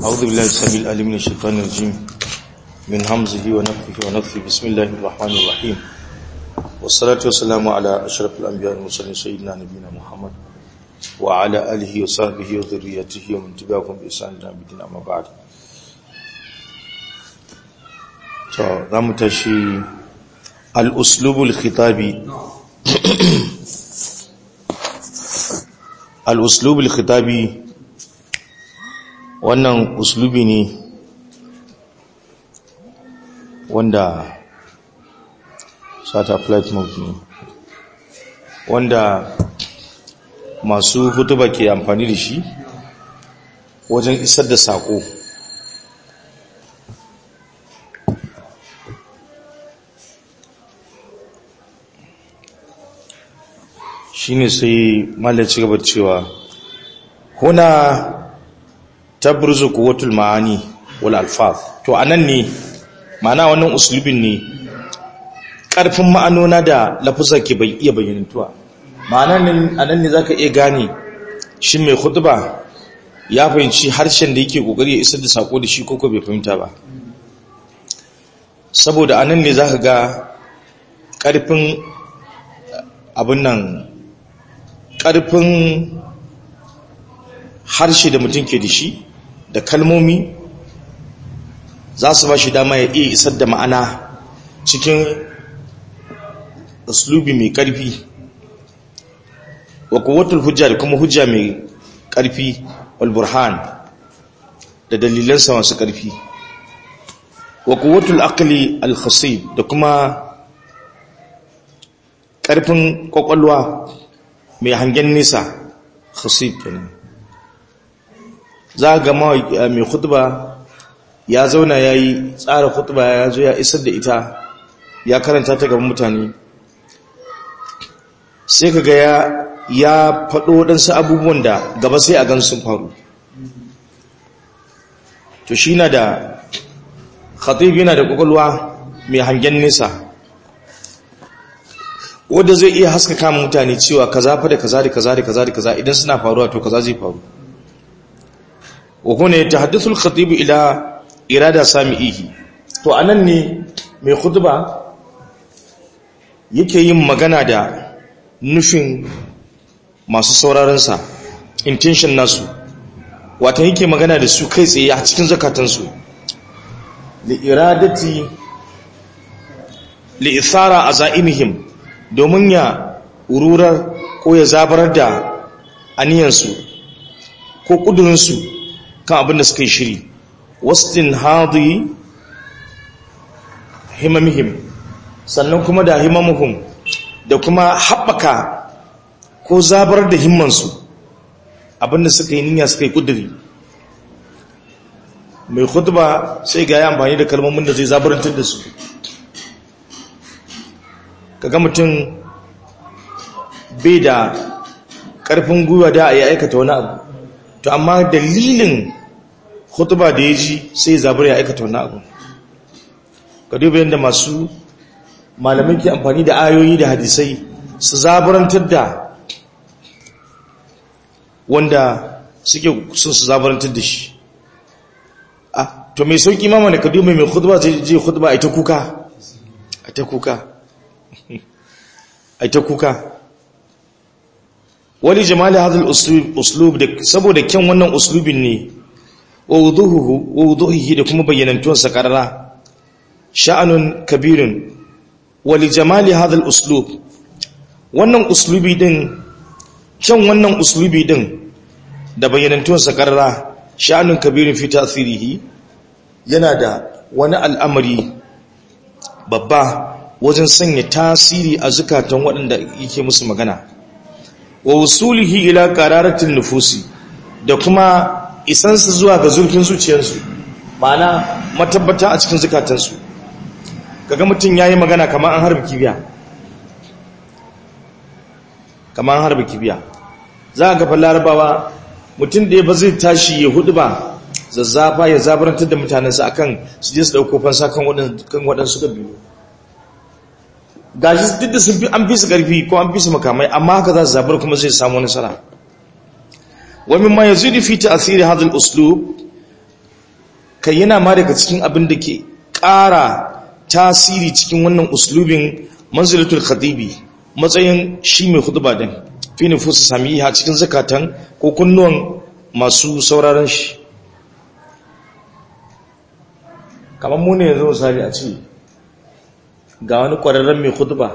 أعوذ بالله السميع العليم من الشيطان الرجيم من همزه ونفخه ونفثه بسم الله الرحمن الرحيم والصلاة والسلام على أشرف الأنبياء والمرسلين سيدنا نبينا محمد وعلى آله وصحبه وذريته ومن تبعهم بإحسان إلى يوم الدين أما بعد za mu tashi al'uslubul khitabi al'uslubul khitabi wannan uslubi ne wanda sata flight mode ne wanda masu hutuba ke amfani da shi wajen isar da saƙo shine sai malaci gaba cewa huna tabruzu quwwatul maani wal alfaz to anan ne ma'ana wannan uslubin ne karfin ma'anona da lafuzar ke bai iya bayyantuwa ma'ana nan anan ne zaka iya gane shin mai khutba ya fahimci harshen da yake kokari ya isar da sako da shi koko bai fahimta ba saboda anan ne zaka ga karfin abin nan ƙarfin harshe da mutum ke da shi da kalmomi za su ba shi dama ya iya isar da ma'ana cikin uslubi mai ƙarfi wa kuwatul hujja da kuma hujja mai ƙarfi walburhan da dalilansa masu ƙarfi wa kuwatul aqli al-khasib da kuma ƙarfin ƙwaƙwalwa mai hangen nisa khasib kenan za ga mai khutba ya zauna ya yi tsara khutba ya zo ya isar da ita ya karanta ta gaban mutane sai ka ga ya ya faɗo waɗansu abubuwan da gaba sai a gan sun faru to shi na da khatib yana da ƙwaƙwalwa mai hangen nisa wanda zai iya haskaka mutane cewa kaza fa da kaza da kaza da kaza da kaza idan suna faruwa to kaza zai faru wa huna yatahaddathu al-khatib ila irada sami'ihi to anan ne mai khutba yake yin magana da nufin masu sauraron sa intention nasu wata yake magana da su kai tsaye a cikin zakatansu li iradati li ithara azaimihim domin ya ururar ko ya zabarar da aniyansu ko ƙudurinsu kan abin da suka yi shiri wastin hadi himamihim sannan kuma da himamuhum da kuma haɓaka ko zabar da himmansu abin da suka yi niyya suka yi ƙuduri mai khutba sai ga ya amfani da kalmomin da zai zabarantar da su kaga mutum bai da ƙarfin gwiwa da ya aikata wani abu to amma dalilin hutuba da ya ji sai zabar ya aikata wani abu ka duba yadda masu malamai ke amfani da ayoyi da hadisai su zabarantar da wanda suke sun su zabarantar da shi to mai sauƙi mama da ka duba mai hutuba zai je hutuba a ita kuka a ta kuka ai ta kuka wali jamali hadal uslub da saboda kyan wannan uslubin ne wa wuduhuhu wa wuduhihi da kuma bayyanantuwar sa karara sha'anun kabirun wali jamali hadal uslub wannan uslubi din kyan wannan uslubi din da bayyanantuwar sa karara sha'anun kabirun fi tasirihi yana da wani al'amari babba wajen sanya tasiri a zukatan waɗanda yake musu magana wa wusulihi ila qararatin nufusi da kuma isansu zuwa ga zurfin zuciyarsu ma'ana matabbata a cikin zukatansu kaga mutum yayi magana kamar an harbi kibiya kamar an harbi kibiya za ga fa larabawa mutum da ya ba zai tashi ya hudu ba zazzafa ya zabarantar da mutanensa akan su je su dauko fansa kan waɗansu kabilu gashi duk da sun fi an fi su ƙarfi ko an fi su makamai amma haka za su zabar kuma zai samu nasara wa mimma yazidu fi ta'thiri hadha al-uslub kai yana ma daga cikin abin da ke ƙara tasiri cikin wannan uslubin manzilatul khatibi matsayin shi mai khutba din fi nufusu samiha cikin zakatan ko kunnuwan masu sauraron shi kamar mu ne yanzu misali a ce ga wani ƙwararren mai khutba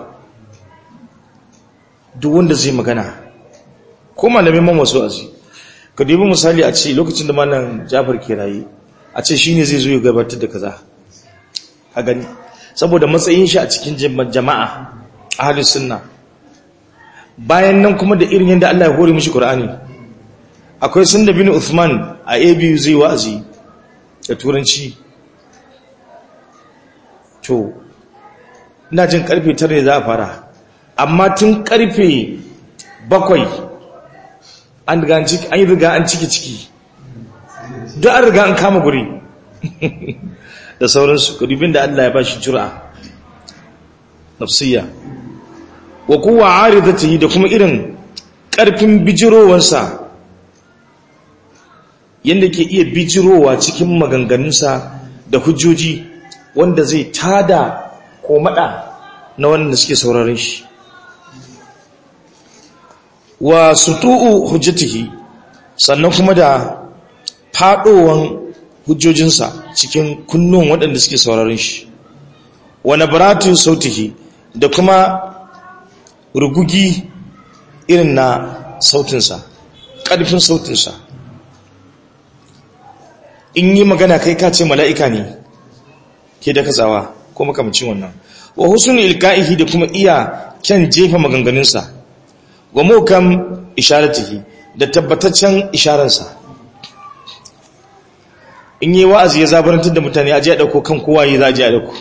duk wanda zai magana ko malamin man wasu azi ka dubi misali a ce lokacin da malam jafar ke raye a ce shi ne zai zo ya gabatar da kaza a gani saboda matsayin shi a cikin jama'a a halin sunna bayan nan kuma da irin yadda Allah ya hore mishi Qur'ani akwai sunda bin Uthman a ABU zai wa'azi da turanci to ina jin karfe 9 ne za a fara amma tun karfe 7 an riga an ciki an yi riga an ciki ciki duk an riga an kama guri da sauransu kadubin da Allah ya ba shi jura nafsiyya wa kuwa aridatihi da kuma irin ƙarfin bijirowansa yadda ke iya bijirowa cikin maganganunsa da hujjoji wanda zai tada ko mada na wanda suke sauraron shi wa sutu'u hujjatihi sannan kuma da fadowan hujjojinsa cikin kunnuwan waɗanda suke sauraron shi wa nabaratun sautihi da kuma rugugi irin na sautinsa ƙarfin sautinsa in yi magana kai ka ce mala'ika ne ke da katsawa ko makamacin wannan wa husnul ilka'ihi da kuma iya kyan jefa maganganunsa wa mukam isharatihi da tabbataccen isharansa in yi wa'azi ya zabarantar da mutane aji a ɗauko kan kowa yi za a ji a ɗauko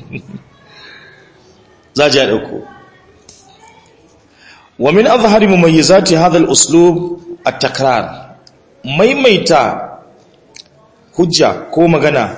za a ji a ɗauko wa min azhari mumayyizati hadha al-uslub at-takrar maimaita hujja ko magana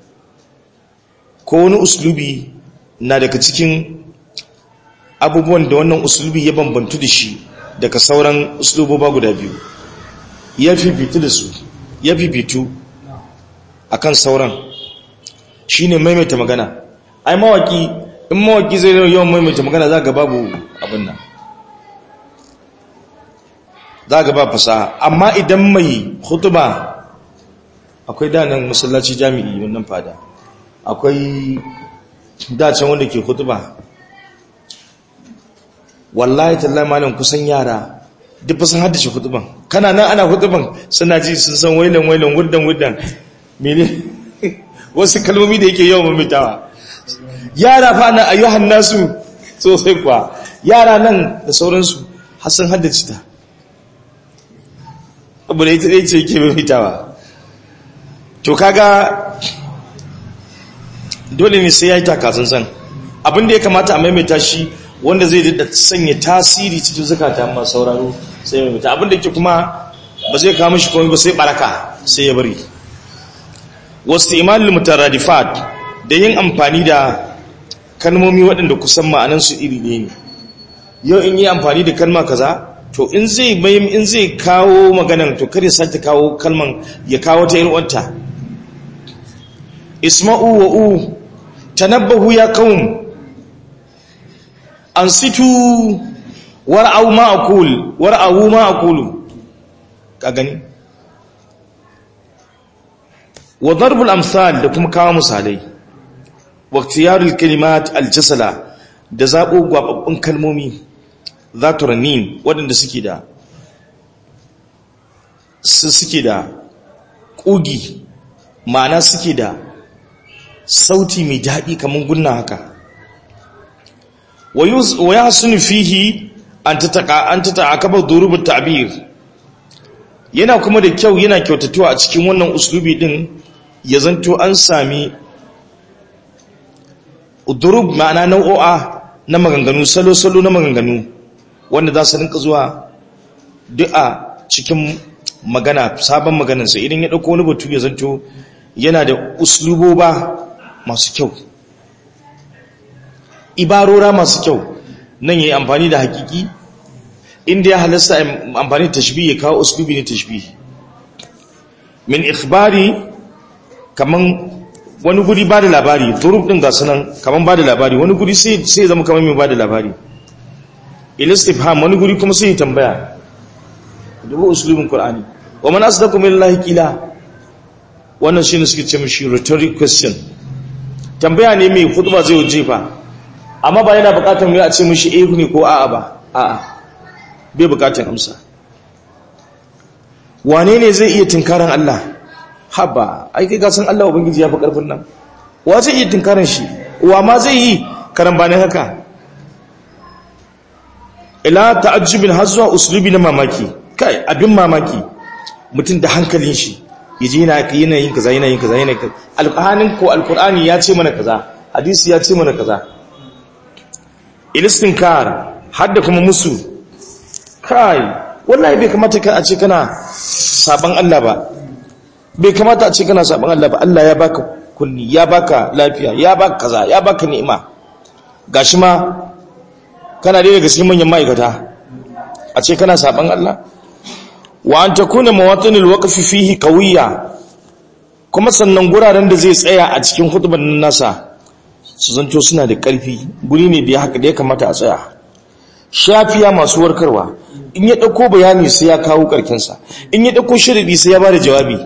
ko wani uslubi na daga cikin abubuwan da wannan uslubi ya bambantu da shi daga sauran usluboba guda biyu ya fifitu da su ya fifitu akan sauran shine maimaita magana ai mawaki in mawaki zai yawan maimaita magana za ga babu abin nan za ga ba fasaha amma idan mai hutuba akwai danan masallaci jami'i wannan fada akwai dacen wanda ke hutuba wallahi tallahi malam kusan yara duk ba sun haddace hutuban kana nan ana hutuban suna ji sun san wailan wailan wuddan wuddan mene wasu kalmomi da yake yawan mamitawa yara fa na ayyuhan nasu sosai kuwa yara nan da sauransu har sun haddace ta abu da ita ɗaya ce yake mamitawa to kaga dole ne sai ya yi takasansan abinda ya kamata a maimaita shi wanda zai da sanya tasiri cikin zukata masu sauraro sai maimaita abinda ke kuma ba zai kama shi komai ba sai baraka sai ya bari wasu imanin mutaradifat da yin amfani da kalmomi waɗanda kusan ma'anansu iri ɗaya ne yau in yi amfani da kalma kaza to in zai bayan in zai kawo maganan to kare sake kawo kalman ya kawo ta irwanta isma'u wa u tanabbahu ya qaum ansitu war'au ma aqul war'au ma aqulu ka gani wa darbul amsal da kuma kawo misalai wa ikhtiyarul kalimat aljasala da zabo gwababbun kalmomi zatu ranin waɗanda suke da su suke da ƙugi ma'ana suke da sauti mai daɗi kamar gunna haka wa ya sunu fihi an ta ta'akabar durubin ta'abir yana kuma da kyau yana kyautatuwa a cikin wannan uslubi din ya zanto an sami durub ma'ana nau'o'a na maganganu salo-salo na maganganu wanda za su rinka zuwa duk a cikin magana sabon maganarsa idan ya ɗauko wani batu ya zanto yana da usluboba masu kyau ibarora masu kyau nan ya yi amfani da hakiki inda ya halasta amfani da tashbi ya kawo uslubi ne tashbi min ikhbari kaman wani guri ba da labari turub din ga sunan kaman ba da labari wani guri sai sai zama kaman mai ba da labari ilistifham wani guri kuma sai tambaya dubu usulubin qur'ani wa man asdaqu billahi qila wannan shine suke ce mishi rhetoric question tambaya ne mai khutba zai jefa amma ba yana bukatar mu a ce mishi eh ne ko a'a ba a'a bai bukatar amsa wane ne zai iya tinkaran Allah haba ai kai ka san Allah ubangiji ya fi karfin nan wa zai iya tinkaran shi wa ma zai yi karan bane haka ila ta'ajjubin hazwa uslubi na mamaki kai abin mamaki mutum da hankalin shi yaje yana yana yin kaza yana yin kaza yana kaza alqur'anin ko alqur'ani ya ce mana kaza hadisi ya ce mana kaza ilistinkar hadda kuma musu kai wallahi bai kamata ka a ce kana saban Allah ba bai kamata a ce kana saban Allah ba Allah ya baka kunni ya baka lafiya ya baka kaza ya baka ni'ima gashi ma kana dai daga cikin manyan ma'aikata a ce kana saban Allah wa an takuna mawatinul waqfi fihi qawiyya kuma sannan guraren da zai tsaya a cikin hutuban nasa su zanto suna da ƙarfi guri ne da ya haka da ya kamata a tsaya shafiya masu warkarwa in ya ɗauko bayani sai ya kawo ƙarkinsa in ya ɗauko shirɗi sai ya ba da jawabi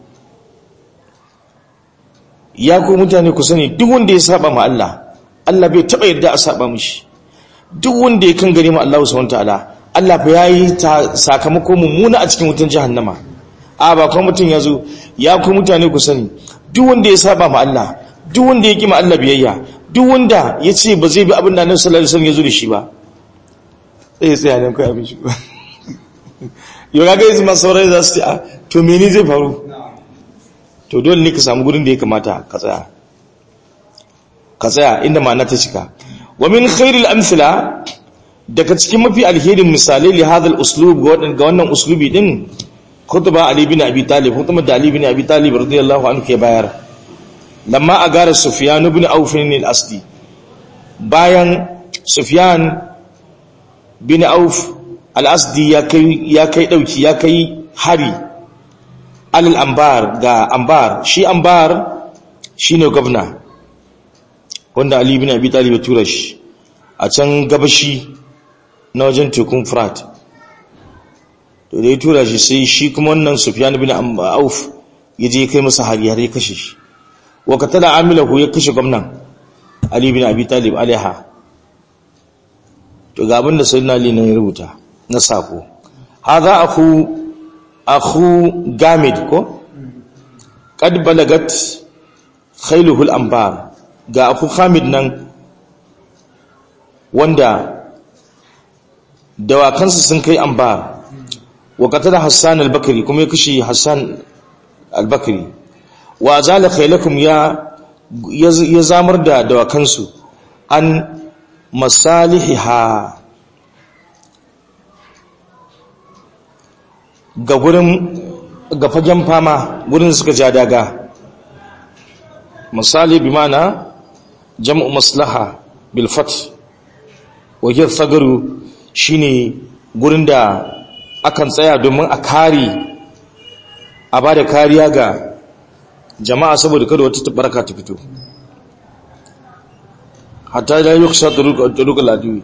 ya ku mutane ku sani duk wanda ya saba ma Allah Allah bai taɓa yadda a saba mishi duk wanda ya kan gare ma Allah subhanahu ta'ala Allah fa yayi ta sakamako mummuna a cikin wutan jahannama a ba kuma mutum ya zo ya ku mutane ku sani duk wanda ya saba ma Allah duk wanda ya kima Allah biyayya duk wanda ya ce ba zai bi abin da Annabi sallallahu alaihi wasallam ya zo da shi ba sai tsaya ne kai abin shi ba yau ga yanzu masu saurayi za su ce a to mene zai faru to dole ne ka samu gurin da ya kamata ka tsaya ka tsaya inda ma'ana ta cika wa min khairil amsila daga cikin mafi alherin misalai li hadal uslub ga wannan uslubi din khutba ali bin abi talib khutba da ali bin abi talib radiyallahu anhu ke bayar lamma agara sufyan ibn auf al-asdi bayan sufyan bin auf al-asdi ya kai ya kai dauki ya kai hari alal ambar ga ambar shi ambar shine gwamna wanda ali bin abi talib ya tura shi a can gabashi na wajen tekun frat to da ya tura shi sai shi kuma wannan sufyan bin auf ya je kai masa hari har ya kashe shi wa katala amilahu ya kashe gwamnan ali bin abi talib alaiha to ga abin da sayyidina ali ne ya rubuta na sako hadha akhu akhu gamid ko qad balagat khailuhu al-anbar ga akhu hamid nan wanda dawakansa sun kai anbar wa qatala hassan al-bakri kuma ya kashe hassan al-bakri wa zala khailakum ya ya zamar da dawakansu an masalihiha ga gurin ga fagen fama gurin suka ja daga misali bi mana jam'u maslaha bil fath wajen sagaru shine gurin da akan tsaya domin a kare a ba da kariya ga jama'a saboda kada wata tabaraka ta fito hatta da yi kusa turukul adiwi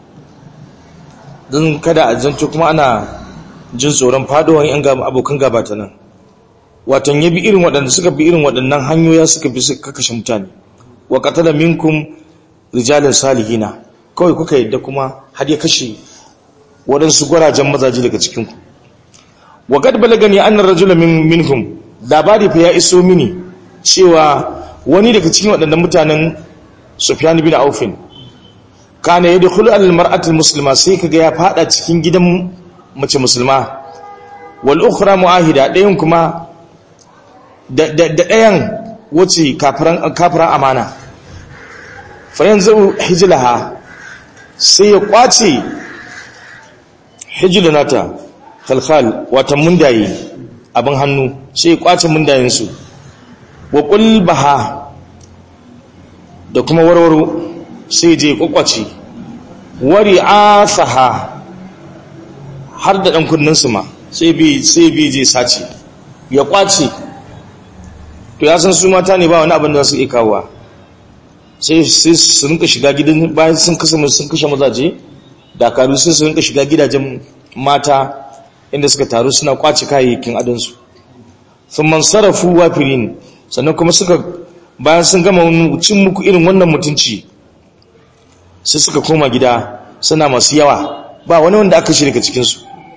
don kada a zance kuma ana jin tsoron fadowar yan abokan gabata nan watan ya bi irin waɗanda suka bi irin waɗannan hanyoya suka bi suka kashe mutane wa qatala minkum rijalan salihina kawai kuka yadda kuma har ya kashe waɗansu gwarajen mazaje daga cikin ku wa qad balagani anna rajula min minhum labari fa ya iso mini cewa wani daga cikin waɗannan mutanen Sufyan bin Aufin kana yadkhulu al-mar'atu al-muslima sai kaga ya fada cikin gidan mace musulma wal ukhra muahida ɗayan kuma da ɗayan wace kafiran amana fa yanzu hijlaha sai ya kwace hijlanata khalkhal wata mundaye abin hannu sai ya kwace mundayensu wa qulbaha da kuma warwaro sai je kwakwace wari asaha har da ɗan kunninsu ma sai bi je sace ya kwace to ya san su mata ne ba wani abin da su iya kawowa sai su rinka shiga gidan bayan sun kasa sun kashe mazaje dakaru sai su rinka shiga gidajen mata inda suka taru suna kwace kayayyakin adonsu sun man sarrafu wafirin sannan kuma suka bayan sun gama cin muku irin wannan mutunci sai suka koma gida suna masu yawa ba wani wanda aka shirka cikinsu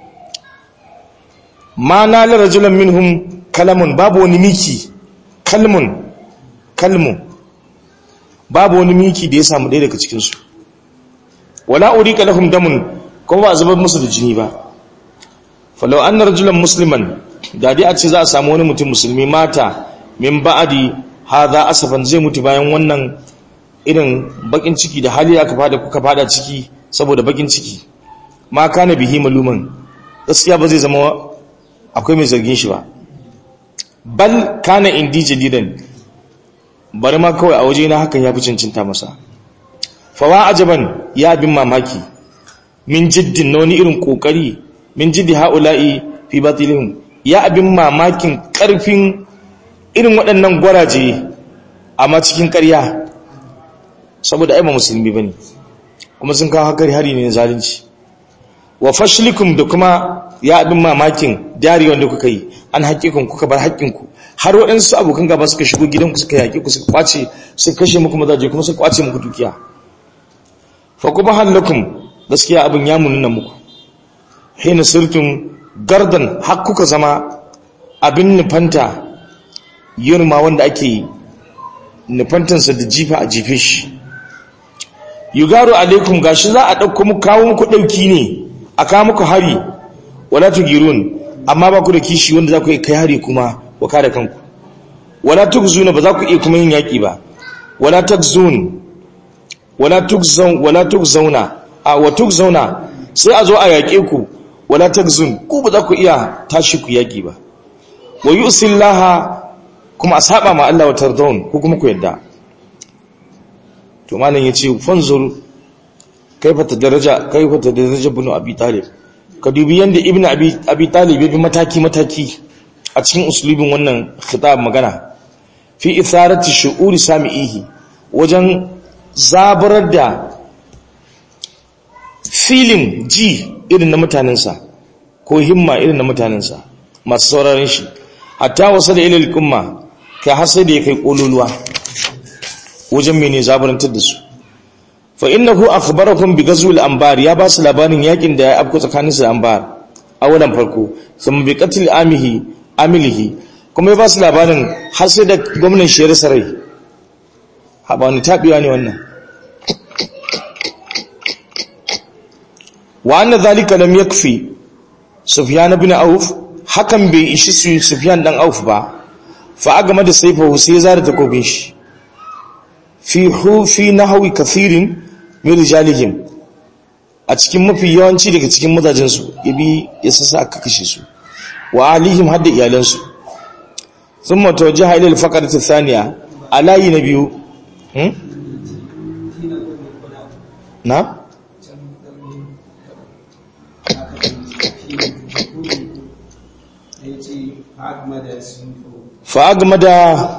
ma na larajulan minhum kalamun babu wani miki kalmun kalmu babu wani miki da ya samu ɗaya daga cikinsu wala urika lahum damun kuma ba a zubar musu da jini ba falau an rajulan musliman da dai a ce za a samu wani mutum musulmi mata min ba'adi hadha asafan zai mutu bayan wannan irin bakin ciki da hali aka fada kuka fada ciki saboda bakin ciki ma kana bihi maluman gaskiya ba zai zama akwai mai zargin shi ba bal kana indi jadidan bari ma kawai a waje na hakan ya fi cincinta masa fawa ajaban ya bin mamaki min jiddin na wani irin kokari min jiddi ha'ula'i fi batilihim ya abin mamakin karfin irin waɗannan gwaraje amma cikin ƙarya saboda ai ba musulmi bane kuma sun kawo hakari hari ne zalunci wa fashlikum da kuma ya abin mamakin dari wanda kuka yi an haƙiƙin kuka bar haƙƙinku har waɗansu abokan gaba suka shigo gidanku suka yaƙi ku suka kwace suka kashe muku mazaje kuma suka kwace muku dukiya fa kuma halakum gaskiya abin ya mununa muku hina sirtum gardan har kuka zama abin nufanta yurma wanda ake nufantansa da jifa a jefe shi yugaru alaikum gashi za a ɗauko muku kawo muku ɗauki ne a kawo muku hari wala tugirun amma ba ku da kishi wanda za ku kai hari kuma wa kada kanku wala tugzuna ba za ku iya kuma yin yaƙi ba wala tugzun wala tugzaun wala tugzauna a wa tugzauna sai a zo a yaƙe ku wala tugzun ku ba za ku iya tashi ku yaƙi ba wa yusillaha kuma a saba ma Allah wa tardawun ko kuma ku yadda to malam yace fanzur kaifa tadaraja kaifa tadaraja ibn abi talib ka dubi yanda ibn abi abi talib ya bi mataki mataki a cikin uslubin wannan khitab magana fi itharati shu'uri sami'ihi wajen zabarar da filin ji irin na mutanensa ko himma irin na mutanensa masu sauraron shi hatta wasa da ilil kumma kai har sai da ya kai kololuwa wajen mene zabarantar da su fa innahu akhbarakum bi ghazwil anbar ya ba su labarin yakin da ya afko tsakanin su da anbar awalan farko thumma bi qatl amihi amilihi kuma ya ba su labarin har sai da gwamnan shi ya rasa rai ha ba ni tabiwa ne wannan wa anna dhalika lam yakfi sufyan ibn auf hakan bai ishi su sufyan dan auf ba fa agama da saifahu sai ya zara takobin shi fi hu fi nahwi kathirin min rijalihim a cikin mafi yawanci daga cikin mazajin su yabi ya sasa aka kashe su wa alihim hadda iyalan su thumma tawajjaha ila al-faqrati thaniya alayi na biyu hmm? na fa'agmada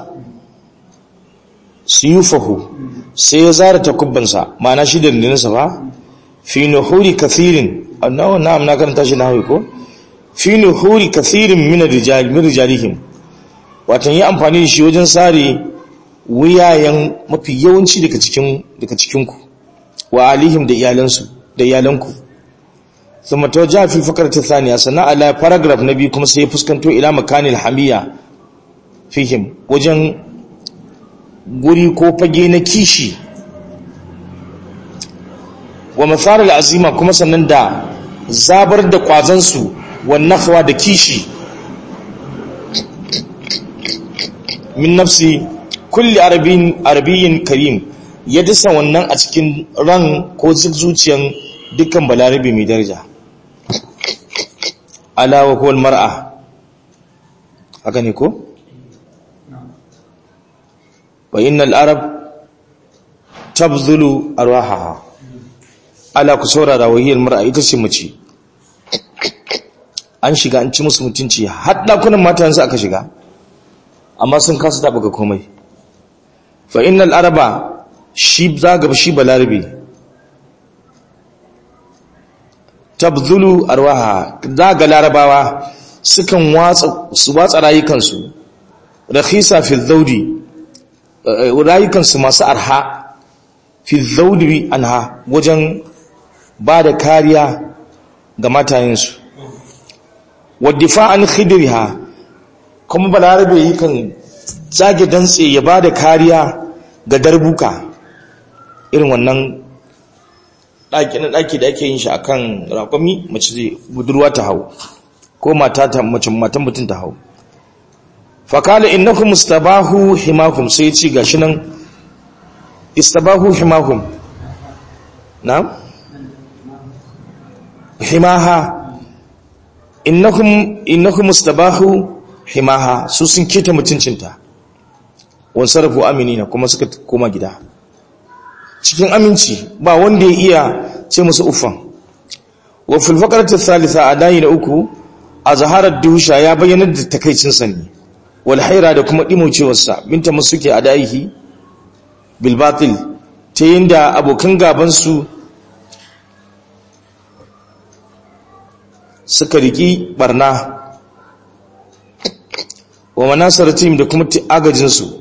siyufahu sai ya zara takubbansa ma'ana shi da rindinsa ba fi nuhuri kathirin annawa na'am na karanta shi nahawi ko fi nuhuri kathirin min rijalihim watan yi amfani da shi wajen sare wuyayen mafi yawanci daga cikin daga cikinku wa alihim da iyalansu da iyalanku thumma tawajjaha fi fakrati thaniya sana ala paragraph nabi kuma sai ya fuskanto ila makanil hamiya fihim wajen guri ko fage na kishi wa matsarar azima kuma sannan da zabar da kwazansu wannan da kishi min nafsi kulli arabiyin karim ya dasa wannan a cikin ran ko zuciyan dukkan balarabe mai daraja alawa ko mar'a haka ne ko? wa innal arab tabzulu arwahaha ala ku saurara wahiyar mar'a ita ce mace an shiga an ci musu mutunci har dakunan mata yanzu aka shiga amma sun kasa taɓa ga komai fa innal araba shi zaga shi balarabe tabzulu arwaha zaga larabawa sukan watsa su watsa rayukansu rakhisa fi dhaudi rayukansu masu arha fi dhaudi anha wajen ba da kariya ga matayensu wadda an khidriha kuma balarabe yakan zage dantse ya ba da kariya ga darbuka irin wannan ɗaki na ɗaki da ake yin shi akan rakwami mace zai budurwa ta hau ko mata ta mace matan mutum ta hau fakala innakum istabahu himakum sai ci gashi nan istabahu himakum na himaha innakum innakum istabahu himaha su sun keta mutuncinta wan sarfu aminina kuma suka koma gida cikin aminci ba wanda ya iya ce musu uffan wa fil faqrati thalitha adayi da uku azharar dusha ya bayyana da takaicin sa ne wal haira da kuma dimocewar sa binta musuke adayihi bil batil ta yinda abokan gaban su suka riki barna wa manasaratim da kuma agajin su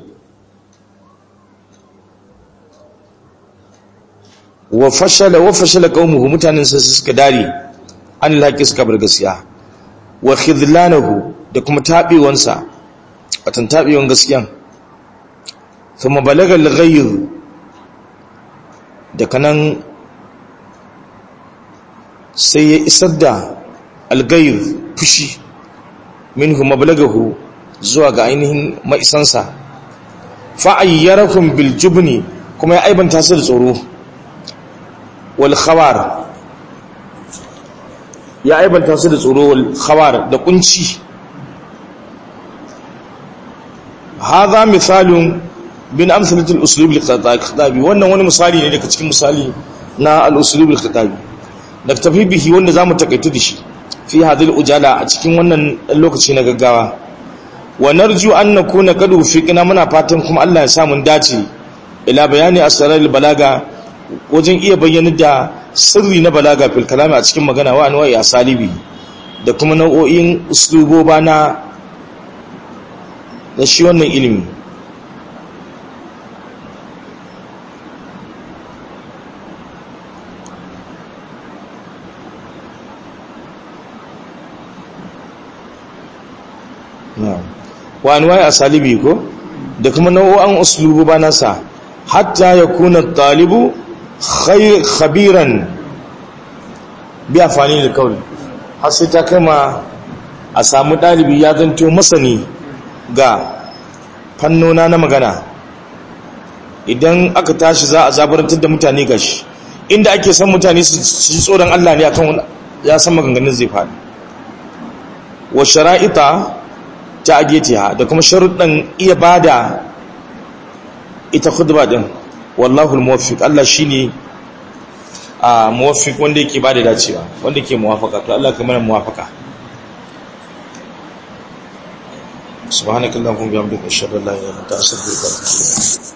wa fashala wa fashala qaumuhu mutanen sa suka dare an laki suka bar gaskiya wa khidlanahu da kuma tabewansa watan tabewan gaskiyan kuma balaga al-ghayr da kanan sai ya isar da al-ghayr fushi minhu mablagahu zuwa ga ainihin maisansa fa ayyarakum bil jubni kuma ya aibanta su da tsoro wal khawar ya aibanta su da tsoro wal khawar da kunci hadha misalun bin amsalatul uslub al-khitabi wannan wani misali ne daga cikin misali na al-uslub al-khitabi da tafi bihi wanda zamu takaitu da shi fi hadhihi ujala a cikin wannan lokaci na gaggawa wa narju an nakuna qad fiqna muna fatan kuma Allah ya sa mun dace ila bayani asrar balaga wajen iya bayyana da sirri na balaga fil kalami a cikin magana wa anwa'i asalibi da kuma nau'o'in usluboba na da shi wannan ilimi wa anwa'i asalibi ko da kuma nau'o'an usluboba nasa hatta yakuna talibu khabiran bi amfani da kawai har sai ta kama a samu ɗalibi ya zanto masani ga fannona na magana idan aka tashi za a zabarantar da mutane gashi inda ake san mutane su ci tsoron Allah ne akan ya san maganganun zai faɗi wa shara'ita ta adiyatiha da kuma sharuɗan iya bada ita khutba din wallahu almuwaffiq Allah shine a muwaffiq wanda yake bada dacewa wanda yake muwafaka to Allah ka mana muwafaka subhanakallahumma wa bihamdika ashhadu an la ilaha illa anta astaghfiruka wa atubu ilaik